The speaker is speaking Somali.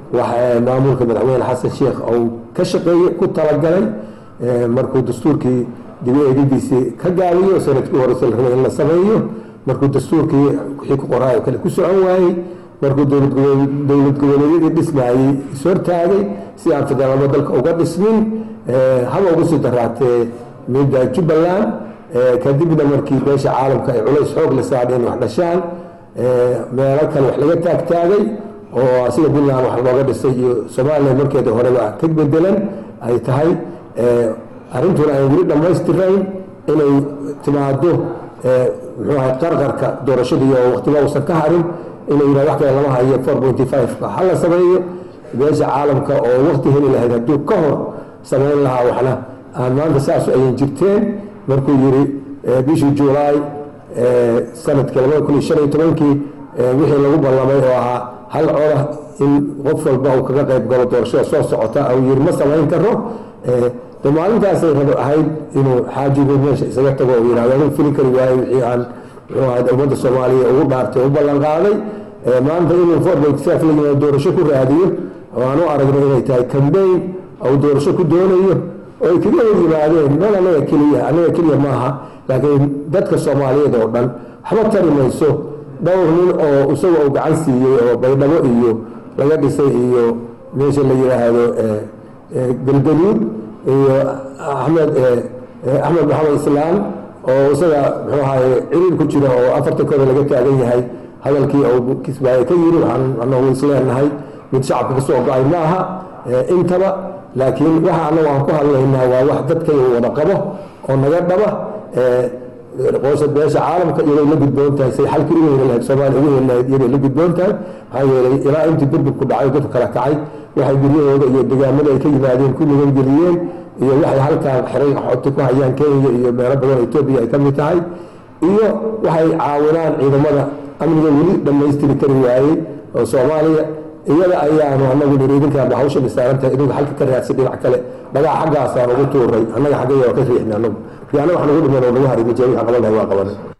maamulka madaxweyne xasan sheekh uu ka shaqeeyey ku talagalay markuu dastuurkii dibi eegidiisii ka gaabiyo sanadkii horese la rabay in la sameeyo markuu dastuurkii wixii ku qoraayo kale ku socon waayey markuu dowlad goboleedyadii dhismaayey ishortaagay si aan federaalmo dalka uga dhismin haba ugu sii daraatee midda jubbaland kadibna markii beesha caalamka ay culays xoog la saadheen wax dhashaan meelo kale wax laga taagtaagay oo asiga puntland wax looga dhisay iyo somalilan markeeda horeba ka bedelan ay tahay arrintuna ay weli dhammaystirayn inay timaado muxuu ahay qarqarka doorashadii oo waqtiba uusan ka harin inay yidhah wax kale lama hayo four pointy five-ka ha la sameeyo beesha caalamka oo waqti heli lahayd hadduu ka hor samayn lahaa waxna aan maanta saasu ayan jirteen markuu yidhi bishii juulaay sanadkii labada kun iyo shan iyo tobankii wixii lagu ballamay oo ahaa hal coda in qof walba uu kaga qayb galo doorashada soo socota uu yidhi ma samayn karo de maalintaasay rabo ahayd inuu xaajigu meesha isaga tago uu yidhahdo anu fili kari waayo wixii aan muxuu ahayd ummadda soomaaliya ugu dhaartay u ballan qaaday maanta inuu four point five la yimaado doorasho ku raadiyo oo aan u aragno inay tahay cambaign ou doorasho ku doonayo oo ay kaga hor yimaadeen meel anaga keliya anaga keliya maaha laakiin dadka soomaaliyeed oo dhan waxba tari mayso dhowr nin oo isagoo uu gacan siiyey oo baydhabo iyo laga dhisay iyo meesha la yidhaahdo galgaduud iyo axmed axmed maxamed islaan oo isaga muxuu ahaye ciriir ku jira oo afarta kooda laga taagan yahay hadalkii uu kismaaye ka yiri waxaan anagu isleenahay mid shacabka ka soo go-ay ma aha intaba laakiin waxa anagu aan ku hadlaynaa waa wax dadkayga wada qabo oo naga dhaba qoosha beesha caalamka iyagay la gudboon tahay say xalkii ugu heli lahayd soomaaliya ugu heli lahayd iyagay la gudboon tahay maxaa yeelay ilaa intii burbur ku dhacay dadku kala kacay waxay guryahooda iyo degaamada ay ka yimaadeen ku nigangeliyeen iyo waxay halkaan xiray xogta ku hayaan kenya iyo meelo badan etoobiya ay ka mid tahay iyo waxay caawinaan ciidamada amniga weli dhammaystiri kari waayey oo soomaaliya iyada ayaanu anagu niri idinkaaba hawsha dhisaarantahay idinku halka ka raadsan dhinac kale dhagaa xaggaasaan ugu tuuray annaga xaggaya waa ka riixna anagu markii annaga wax nagu dhiman oo nagu haray ma jee wixii qaban lahay waa qabanay